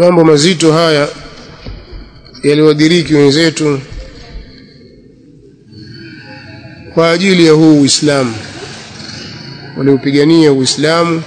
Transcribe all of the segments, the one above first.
mambo mazito haya yaliwadiriki wenzetu kwa ajili ya huu Uislamu waliopigania Uislamu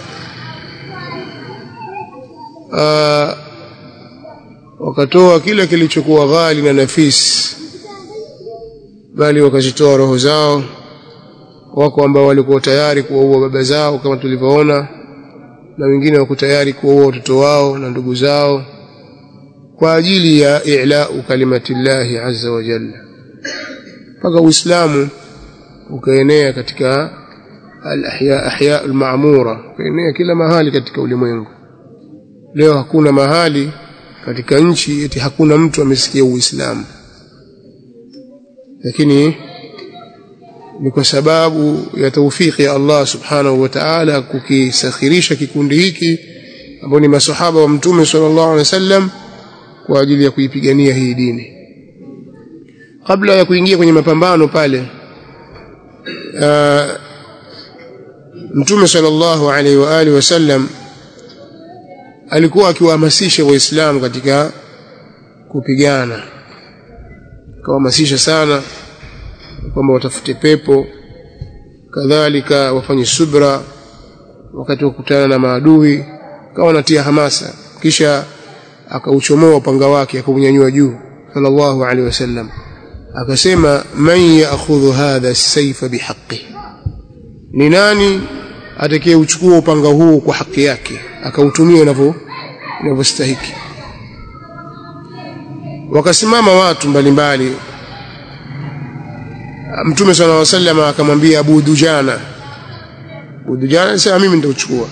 wakatoa kila kilichokuwa ghali na nafisi bali wakazitoa roho zao wako ambao walikuwa tayari kuwaua baba zao kama tulivyoona na wengine wako tayari kuwaua watoto wao na ndugu zao kwa ajili ya i'lau kalimatillahi azza wa jalla mpaka uislamu ukaenea katika al-ahya ahya al-ma'mura ukaenea kila mahali katika ulimwengu leo hakuna mahali katika nchi eti hakuna mtu amesikia uislamu lakini ni kwa sababu ya taufiki ya Allah subhanahu wa ta'ala kukisakhirisha kikundi hiki ambao ni masahaba wa mtume sallallahu alaihi wasallam kwa ajili ya kuipigania hii dini kabla ya kuingia kwenye mapambano pale uh, mtume sallallahu alaihi wa alihi wasallam alikuwa akiwahamasisha waislamu katika kupigana akawahamasisha sana kwamba watafute pepo kadhalika wafanye subra wakati wa kukutana na maadui kawa natia hamasa kisha akauchomoa upanga wake akaunyanyua juu sallallahu alaihi wasallam akasema man ya'khudhu hadha as-sayfa bihaqqi ni nani atakayeuchukua upanga huu kwa haki yake akautumia inavyo inavyostahiki wakasimama watu mbalimbali Mtume صلى الله عليه وسلم akamwambia Abu Dujana Abu Dujana alisema mimi nitauchukua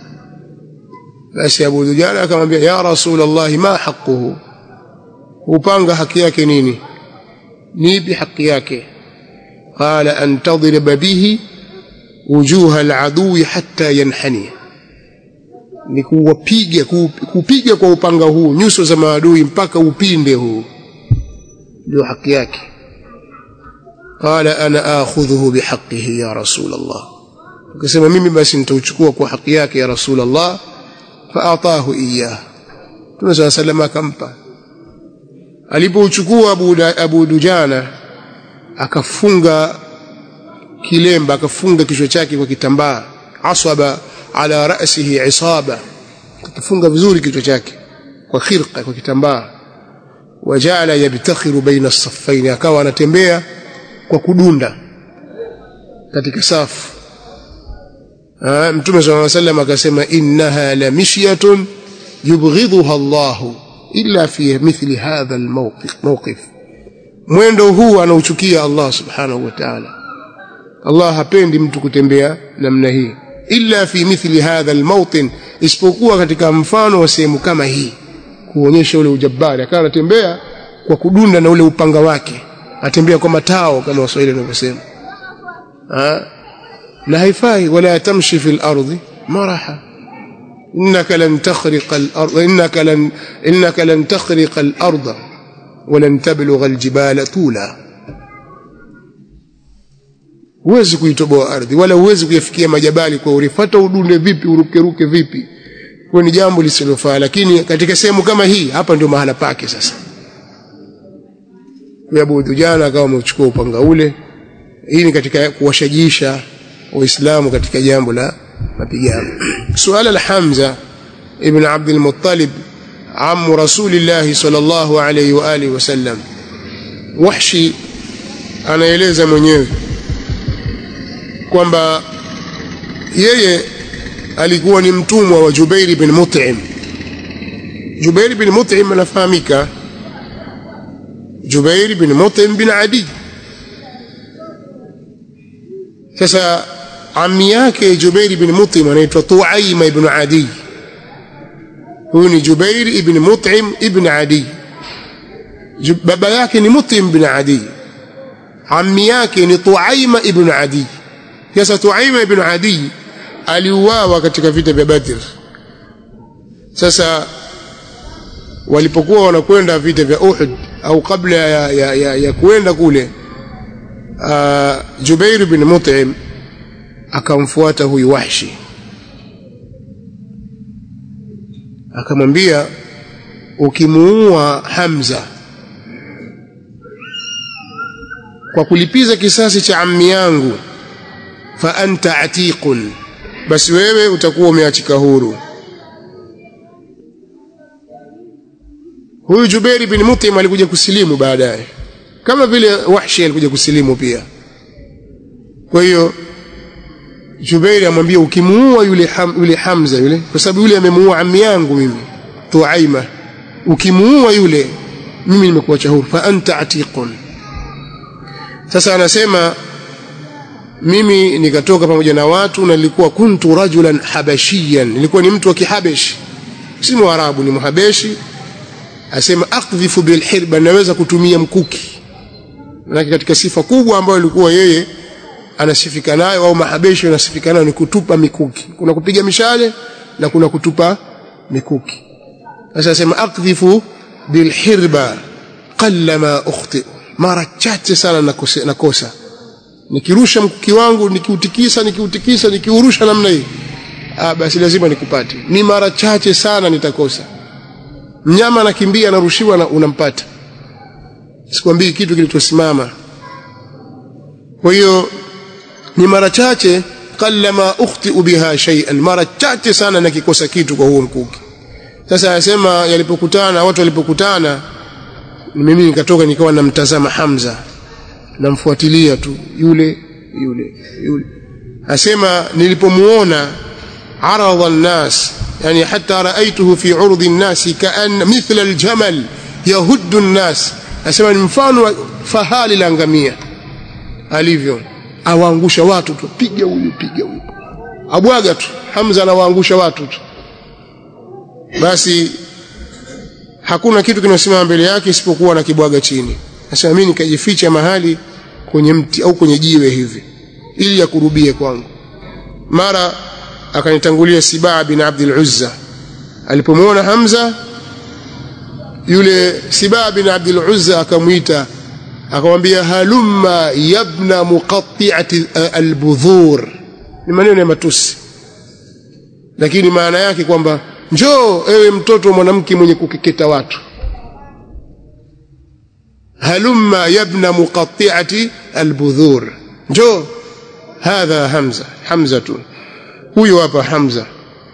basi Abu Dujana akamwambia ya Rasulullah ma haqquhu upanga haki yake nini nipi haki yake qala an tadrib bihi wujuha al-adui hatta yanhani ni kuwapiga kupiga kwa upanga huu nyuso za maadui mpaka upinde huu ndio haki yake قال انا اخذه بحقه يا رسول الله akasema mimi basi nitauchukua kwa haki yake ya rasul Allah faatahu iyah Mtume صلى الله عليه akampa alipouchukua Abu, Abu Dujana akafunga kilemba akafunga kichwa chake kwa kitambaa asaba ala ra'sihi isaba akafunga vizuri kichwa chake kwa khirqa kwa kitambaa wajala yabtakhiru baina as-saffain akawa anatembea kwa kudunda katika safu Mtume صلى الله عليه وسلم akasema innaha la mishyatun yubghidhuha Allah illa fi mithli hadha almawqif mawqif mwendo huu anauchukia Allah subhanahu wa ta'ala Allah hapendi mtu kutembea namna hii illa fi mithli hadha almawtin isipokuwa katika mfano wa sehemu kama hii kuonyesha ule ujabari akawa anatembea kwa kudunda na ule upanga wake atembea kwa matao kama waswahili wanavyosema na haifai wala tamshi fil ardi maraha innaka lan takhriqa al-ardh innaka lan innaka lan takhriqa al-ardh ولن تبلغ الجبال طولا huwezi kuitoboa ardhi wala huwezi kuyafikia majabali kwa urifata udunde vipi urukeruke vipi kwa ni jambo lisilofaa lakini katika sehemu kama hii hapa ndio mahala pake sasa Abu Dujana akawa amechukua upanga ule hii ni katika kuwashajisha waislamu katika jambo la mapigano suala la Hamza ibn Abd al-Muttalib amu rasulillah sallallahu alayhi wa alihi wasallam Wahshi anaeleza mwenyewe kwamba yeye alikuwa ni mtumwa wa Jubair bin Mut'im Jubair bin Mut'im anafahamika Jubair bin Mut'im bin Adi sasa ami yake Jubair bin Mut'im anaitwa Tuaima ibn Adi huyu ni Jubair ibn Mut'im ibn Adi baba yake ni Mut'im bin Adi ami yake ni Tuaima ibn Adi sasa Tuaima ibn Adi aliuawa katika vita vya Badr sasa walipokuwa wanakwenda vita vya Uhud au kabla ya, ya, ya, ya kuenda kule uh, Jubair bin Mut'im akamfuata huyu Wahshi akamwambia ukimuua Hamza kwa kulipiza kisasi cha ammi yangu fa anta atiqun basi wewe utakuwa umeachika huru huyu Jubair bin Mut'im alikuja kusilimu baadaye kama vile Wahshi alikuja kusilimu pia kwa hiyo Jubair amwambia ukimuua yule ham, yule Hamza yule kwa sababu yule amemuua ammi yangu mimi Tuaima ukimuua yule mimi nimekuacha huru fa anta atiqun sasa anasema mimi nikatoka pamoja na watu na nilikuwa kuntu rajulan habashiyan nilikuwa ni mtu wa kihabeshi si mwarabu ni mhabeshi asema akdhifu bilhirba naweza kutumia mkuki manake katika sifa kubwa ambayo ilikuwa yeye anasifika nayo au mahabeshi anasifika nayo ni kutupa mikuki kuna kupiga mishale na kuna kutupa mikuki sasa asema akdhifu bilhirba qallama ukhti mara chache sana nakosa, nakosa. nikirusha mkuki wangu nikiutikisa nikiutikisa nikiurusha namna hii ah basi lazima nikupate ni mara chache sana nitakosa mnyama anakimbia anarushiwa na unampata sikwambii kitu kilichosimama kwa hiyo ni mara chache kallama ukhtiu biha shay'an mara chache sana nakikosa kitu kwa huo mkuki sasa anasema yalipokutana watu walipokutana mimi nikatoka nikawa namtazama Hamza namfuatilia tu yule yule yule asema nilipomuona aradha an-nas yani hatta raaituhu fi urdi an-nas kaan mithla al-jamal yahuddu an-nas asema ni mfano wa fahali la ngamia alivyo awaangusha watu tu piga huyu piga huyu abwaga tu Hamza anawaangusha watu tu basi hakuna kitu kinasimama mbele yake isipokuwa na kibwaga chini nasema mimi nikajificha mahali kwenye mti au kwenye jiwe hivi ili akurubie kwangu mara akanitangulia Sibaa bin Abdul Uzza alipomwona Hamza yule Sibaa bin Abdul Uzza akamwita akamwambia halumma yabna muqatti'ati albudhur ni maneno ya matusi lakini maana yake kwamba njoo ewe mtoto wa mwanamke mwenye kukeketa watu halumma yabna muqatti'ati albudhur njoo hadha hamza hamza tu huyo hapa hamza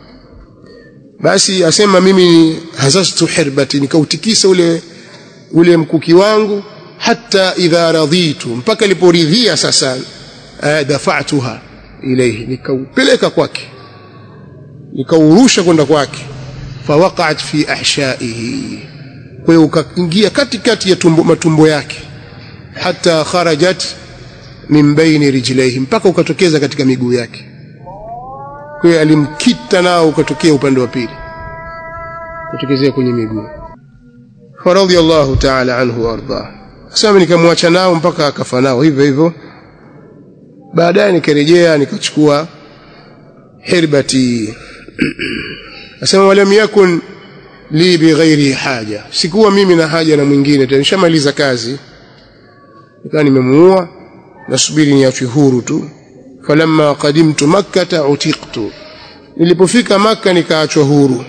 basi asema mimi hazastu hirbati nikautikisa ule ule mkuki wangu hata idha radhitu mpaka niliporidhia sasa dafa'tuha ilayhi nikaupeleka kwake nikaurusha kwenda kwake fawaqa'at fi ahshaihi kwa hiyo ukaingia katikati ya tumbo, matumbo yake hata kharajat min baini rijlaihi mpaka ukatokeza katika miguu yake kwa hiyo alimkita nao ukatokea upande wa pili kutokezea kwenye miguu faradhiyallahu ta'ala anhu warda sasa nikamwacha nao mpaka akafa nao hivyo hivyo baadaye nikarejea nikachukua hirbati asema walam yakun li bighairi haja sikuwa mimi na haja na mwingine tena nishamaliza kazi nikawa nimemuua nasubiri niachwe huru tu falamma qadimtu makkata utiqtu nilipofika makka nikaachwa huru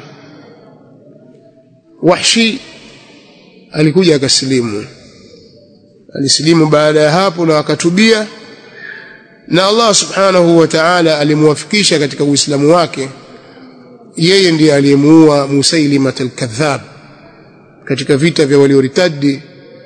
wahshi alikuja akasilimu alisilimu baada ya hapo na akatubia na Allah subhanahu wa ta'ala alimwafikisha katika uislamu wake yeye ndiye aliyemuua Musailima al-Kadhab katika vita vya walioritadi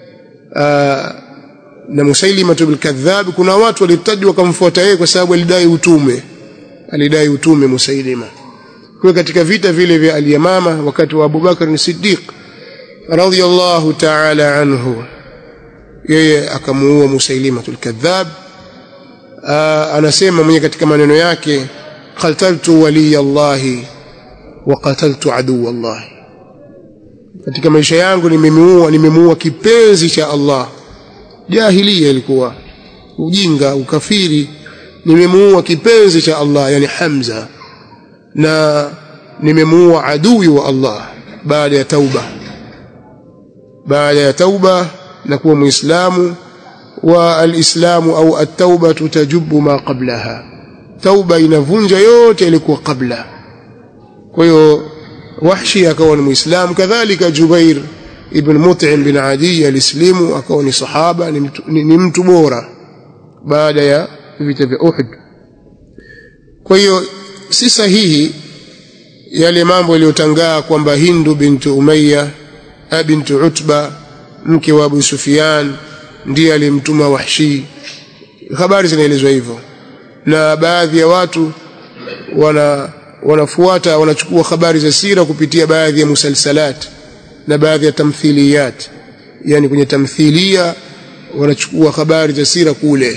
na Musailima al-Kadhab kuna watu walitadi wakamfuata yeye kwa sababu alidai utume alidai utume Musailima kwa katika vita vile vya al-Yamama wakati wa Abu Bakar as-Siddiq radhiyallahu ta'ala anhu yeye akamuua Musailima al-Kadhab anasema mwenye katika maneno yake qataltu waliya Allahi wa qataltu aduwa Allah katika maisha yangu nimemuua nimemuua kipenzi cha Allah jahilia ilikuwa ujinga ukafiri nimemuua kipenzi cha Allah yani Hamza na nimemuua adui wa Allah baada ya tauba baada ya tauba na kuwa muislamu wa alislamu au at-tauba tajubu ma qablaha tauba inavunja yote ilikuwa kabla kwa hiyo Wahshi akawa ni Muislamu kadhalika Jubair ibn Mut'im bin Adi alislimu akawa ni sahaba ni mtu, ni, ni mtu bora baada ya vita vya Uhud kwa hiyo si sahihi yale mambo yaliyotangaa kwamba Hindu bintu Umayya bintu Utba mke wa Abu Sufyan ndiye alimtuma Wahshi habari zinaelezwa hivyo na baadhi ya watu wana wanafuata wanachukua habari za sira kupitia baadhi ya musalsalat na baadhi ya tamthiliyat yani kwenye tamthilia wanachukua habari za sira kule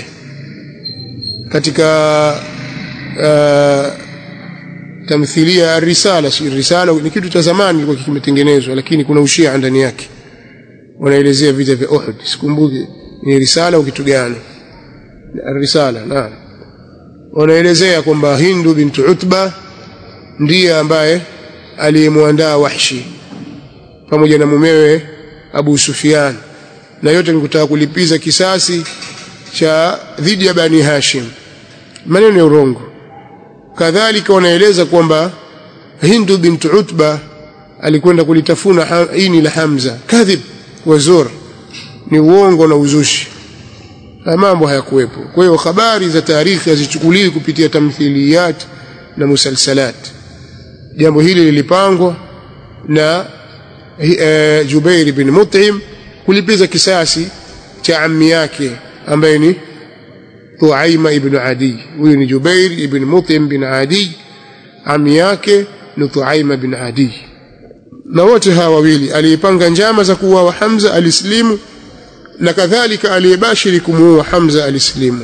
katika uh, tamthilia risala si risala ni kitu cha zamani kilikuwa kimetengenezwa lakini kuna ushia ndani yake wanaelezea vita vya Uhud sikumbuki ni risala au kitu gani risala naam wanaelezea kwamba Hindu bintu Utba ndiye ambaye aliyemwandaa Wahshi pamoja na mumewe Abu Sufyan na yote ni kutaka kulipiza kisasi cha dhidi ya Bani Hashim maneno ya urongo kadhalika wanaeleza kwamba Hindu bintu Utba alikwenda kulitafuna ini la Hamza kadhib wazur ni uongo na uzushi mambo hayakuwepo kwa hiyo habari za taarikhi hazichukuliwi kupitia tamthiliyat na musalsalat jambo hili lilipangwa na e, Jubair bin Mut'im kulipiza kisasi cha ammi yake ambaye ni Tuaima ibn Adi huyu ni Jubair ibn Mut'im bin Adi ammi yake ni Tuaima bin Adi na wote hawa wawili aliyepanga njama za kuua Hamza alislimu na kadhalika aliyebashiri kumuua Hamza alislimu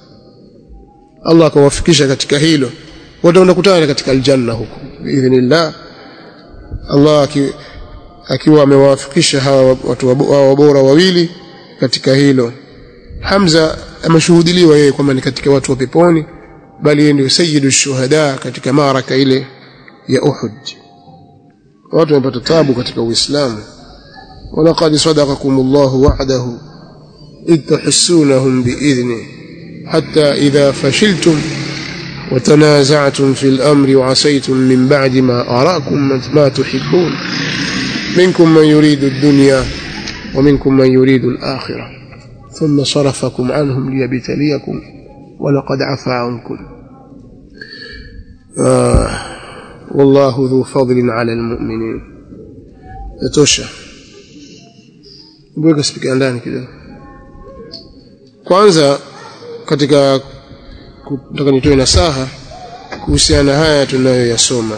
Allah akawafikisha katika hilo wote wanakutana katika aljanna huko biidhnillah Allah akiwa amewafikisha hawa watu wa bora wawili katika hilo Hamza ameshuhudiliwa yeye kwamba ni katika watu wa peponi bali yeye ndio sayyidu shuhada katika maraka ile ya Uhud watu wamepata tabu katika Uislamu ولقد صدقكم الله وعده إذ تحسونهم بإذنه حتى إذا فشلتم وتنازعتم في الأمر وعصيتم من بعد ما أراكم ما تحبون منكم من يريد الدنيا ومنكم من يريد الآخرة ثم صرفكم عنهم ليبتليكم ولقد عفى عنكم آه والله ذو فضل على المؤمنين يتوشى Mbweka spika ndani kidogo. Kwanza katika kutaka nitoe nasaha kuhusiana na haya tunayoyasoma.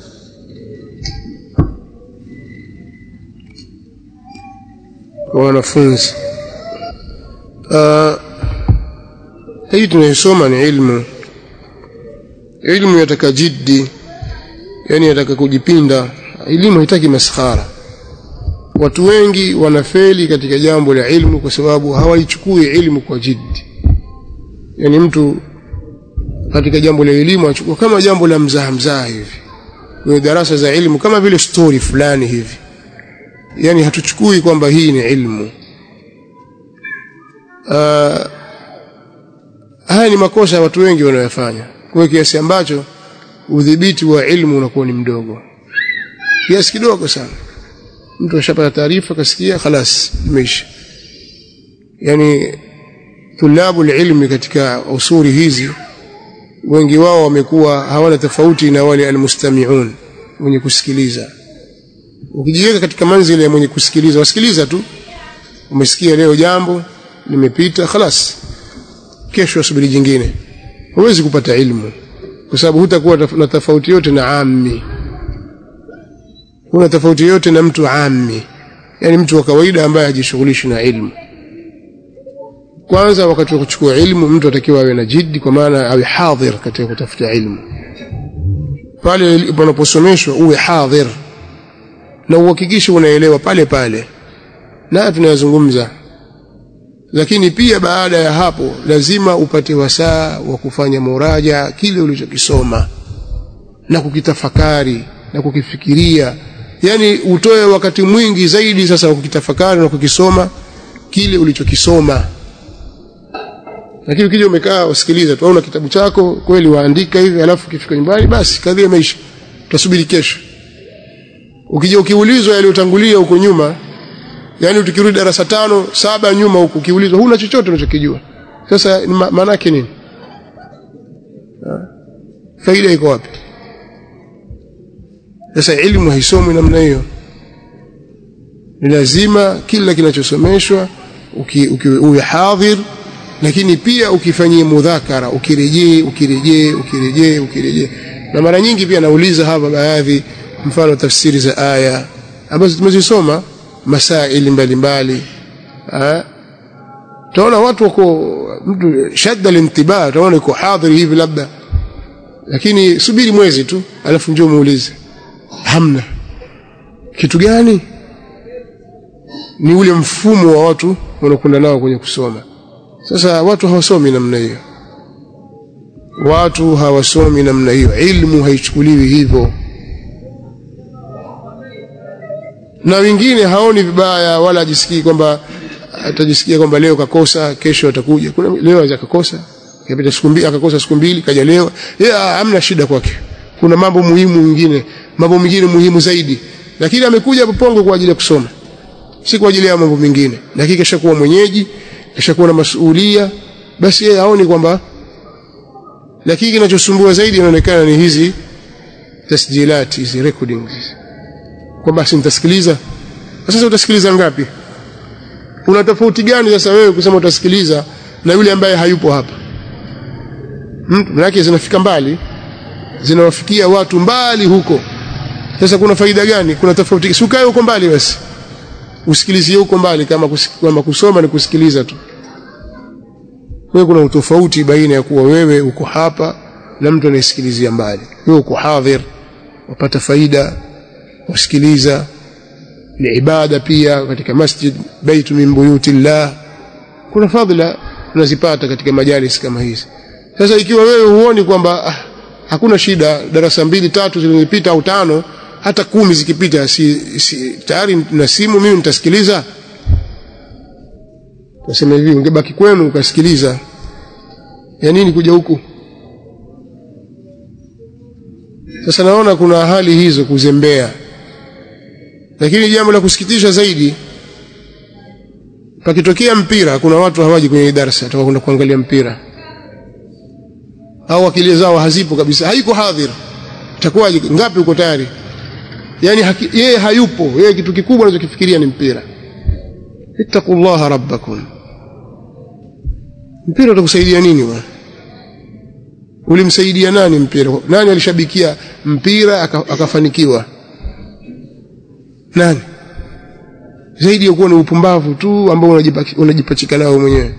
Kwa wanafunzi. Uh, hii tunayosoma ni ilmu. Ilmu yataka jiddi, yani yataka kujipinda. Elimu haitaki maskhara watu wengi wanafeli katika jambo la ilmu kwa sababu hawaichukui ilmu kwa jiddi yani mtu katika jambo la elimu achukua kama jambo la mzaha mzaha hivi kwenye darasa za ilmu kama vile story fulani hivi yani hatuchukui kwamba hii ni ilmu uh, haya ni makosa ya watu wengi wanayofanya kwa kiasi ambacho udhibiti wa ilmu unakuwa ni mdogo kiasi kidogo sana mtu ashapata taarifa kasikia khalas imeisha yani tulabu ilmi katika usuri hizi wengi wao wamekuwa hawana tofauti na wale almustami'un wenye kusikiliza ukijiweka katika manzili ya mwenye kusikiliza wasikiliza tu umesikia leo jambo limepita khalas kesho subiri jingine huwezi kupata ilmu kwa sababu hutakuwa na tofauti yote na ammi huna tofauti yote na mtu ammi yani mtu wa kawaida ambaye hajishughulishi na ilmu kwanza wakati wa kuchukua ilmu mtu atakiwa awe na jiddi kwa maana awe hadhir katika kutafuta ilmu pale panaposomeshwa uwe hadhir na uhakikishe unaelewa pale pale na tunayazungumza lakini pia baada ya hapo lazima upate wasaa wa kufanya muraja kile ulichokisoma na kukitafakari na kukifikiria yani utoe wakati mwingi zaidi sasa wa kukitafakari na kukisoma kile ulichokisoma lakini ukija umekaa usikiliza tu una kitabu chako kweli waandika hivi alafu ukifika nyumbani basi kadhia maisha utasubiri kesho ukija ukiulizwa yaliyotangulia huko nyuma yani tukirudi darasa tano saba nyuma huko ukiulizwa huna chochote unachokijua sasa maana yake nini faida iko wapi sasa elimu haisomwi namna hiyo ni lazima kila kinachosomeshwa uwe hadhir lakini pia ukifanyie mudhakara ukirejee ukirejee ukirejee ukirejee na mara nyingi pia nauliza hapa baadhi mfano tafsiri za aya ambazo tumezisoma masaili mbalimbali tunaona watu wako mtu shadda lintibah tunaona yuko hadhiri hivi labda lakini subiri mwezi tu alafu njoo muulize hamna kitu gani ni ule mfumo wa watu wanakwenda nao kwenye kusoma sasa watu hawasomi namna hiyo watu hawasomi namna hiyo ilmu haichukuliwi hivyo na wengine haoni vibaya wala ajisikii kwamba atajisikia kwamba leo kakosa kesho atakuja kuna leo aweza kakosa kapita siku mbili akakosa siku mbili kaja leo yeye hamna shida kwake kuna mambo muhimu mengine mambo mengine muhimu zaidi lakini amekuja Pongo kwa ajili ya kusoma si kwa ajili ya mambo mengine lakini kishakuwa mwenyeji kishakuwa na masuhulia basi yeye haoni kwamba lakini kinachosumbua zaidi inaonekana ni hizi tasjilat hizi recordings kwamba si nitasikiliza sasa utasikiliza ngapi una tofauti gani sasa wewe kusema utasikiliza na yule ambaye hayupo hapa mtu manake zinafika mbali zinawafikia watu mbali huko sasa kuna faida gani kuna tofauti si ukae huko mbali basi usikilizie huko mbali kama, kama kusoma ni kusikiliza tu wewe kuna utofauti baina ya kuwa wewe uko hapa na mtu anayesikilizia mbali wewe uko hadhir wapata faida wasikiliza ni ibada pia katika masjid baitu min buyutillah kuna fadhila unazipata katika majalis kama hizi sasa ikiwa wewe huoni kwamba ah, hakuna shida darasa mbili tatu zilizopita au tano hata kumi zikipita si, si tayari na simu mimi nitasikiliza Nasema hivi ungebaki kwenu ukasikiliza. Ya nini kuja huku? Sasa naona kuna hali hizo kuzembea. Lakini jambo la kusikitisha zaidi pakitokea mpira kuna watu hawaji kwenye darasa watakwenda kuangalia mpira. Au akili zao hazipo kabisa, haiko hadhir. Itakuwaje ngapi uko tayari? Yaani yeye hayupo, yeye kitu kikubwa anachokifikiria ni mpira. Ittaqullaha rabbakum mpira utakusaidia nini bwana ulimsaidia nani mpira nani alishabikia mpira akafanikiwa nani zaidi ya kuwa ni upumbavu tu ambao unajipachika nao mwenyewe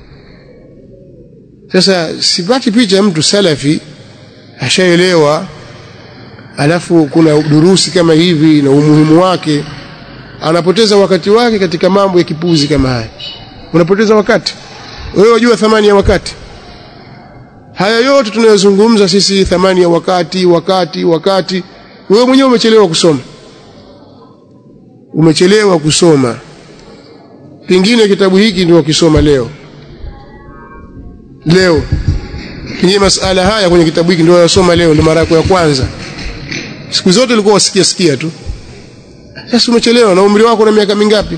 sasa sipati picha ya mtu salafi ashaelewa alafu kuna durusi kama hivi na umuhimu wake anapoteza wakati wake katika mambo ya kipuzi kama haya unapoteza wakati wewe wajua thamani ya wakati haya yote tunayozungumza sisi thamani ya wakati wakati wakati wewe mwenyewe umechelewa kusoma umechelewa kusoma pengine kitabu hiki ndio ukisoma leo leo kwenye masala haya kwenye kitabu hiki ndio unasoma leo ndio mara yako ya kwanza siku zote ulikuwa wasikia sikia tu sasa umechelewa na umri wako na miaka mingapi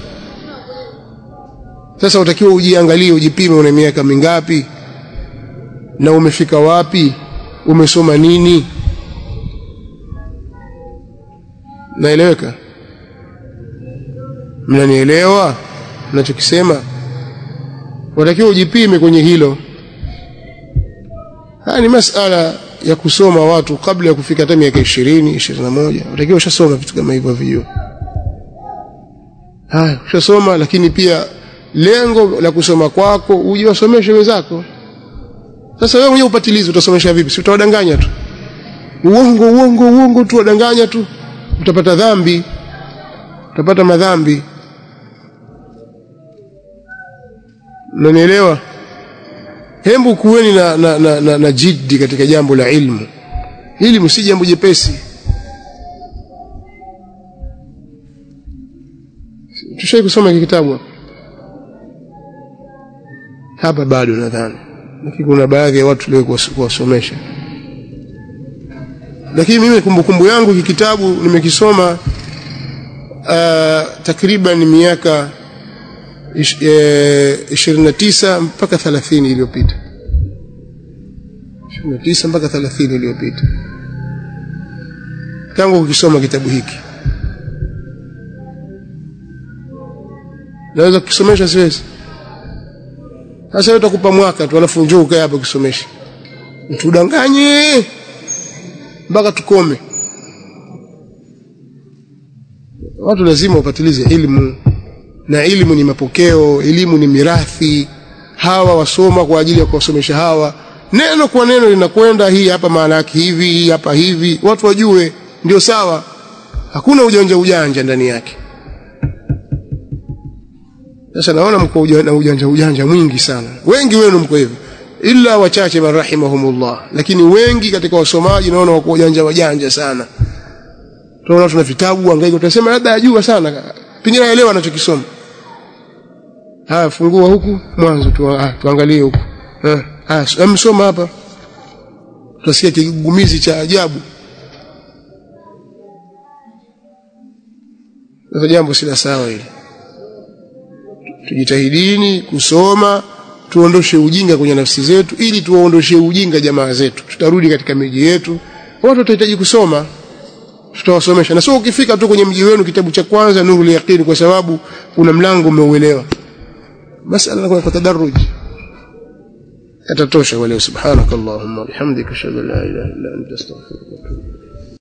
sasa utakiwa ujiangalie ujipime una miaka mingapi na umefika wapi umesoma nini naeleweka mnanielewa ninachokisema watakiwa ujipime kwenye hilo haya ni masala ya kusoma watu kabla ya kufika hata miaka 20 21 watakiwa ushasoma vitu kama hivyo vijua haya ushasoma lakini pia lengo la kusoma kwako uje wasomeshe wenzako sasa wewe mwenyewe upatilizi utasomesha vipi si utawadanganya tu uongo uongo uongo tu wadanganya tu utapata dhambi utapata madhambi unanielewa hembu kuweni na, na, na, na, na jiddi katika jambo la ilmu ilmu si jambo jepesi tushai kusoma hiki kitabu hapa bado nadhani lakini kuna baadhi ya watu leo kuwasomesha lakini mimi kumbukumbu yangu hiki kitabu nimekisoma uh, takriban miaka ish, e, 29 mpaka 30 iliyopita 29 mpaka 30 iliyopita tangu ukisoma kitabu hiki naweza kukisomesha siwezi sasa wewe utakupa mwaka tu alafu njoo ukae hapo kisomesha mtudanganye mpaka tukome watu lazima wapatilize ilmu na ilmu ni mapokeo elimu ni mirathi hawa wasoma kwa ajili ya kuwasomesha hawa neno kwa neno linakwenda hii hapa maana yake hivi hii hapa hivi watu wajue ndio sawa hakuna ujanja ujanja ndani yake sasa naona mko na ujanja ujanja mwingi sana wengi wenu mko hivyo illa wachache marahimahumullah lakini wengi katika wasomaji naona wako ujanja wajanja sana tunaona tuna vitabu angaika utasema labda ajua sana pengine aelewa anachokisoma haya fungua huku mwanzo tu, ah, tuangalie huku ah msoma hapa tutasikia kigumizi cha ajabu sasa jambo si la sawa hili tujitahidini kusoma tuondoshe ujinga kwenye nafsi zetu ili tuwaondoshe ujinga jamaa zetu tutarudi katika miji yetu watu watahitaji kusoma tutawasomesha na sio ukifika tu kwenye mji wenu kitabu cha kwanza nuru yaqini kwa sababu kuna mlango umeuelewa masala kwa tadarruj yatatosha wale subhanakallahumma bihamdika ashhadu an la ilaha illa anta astaghfiruka wa atubu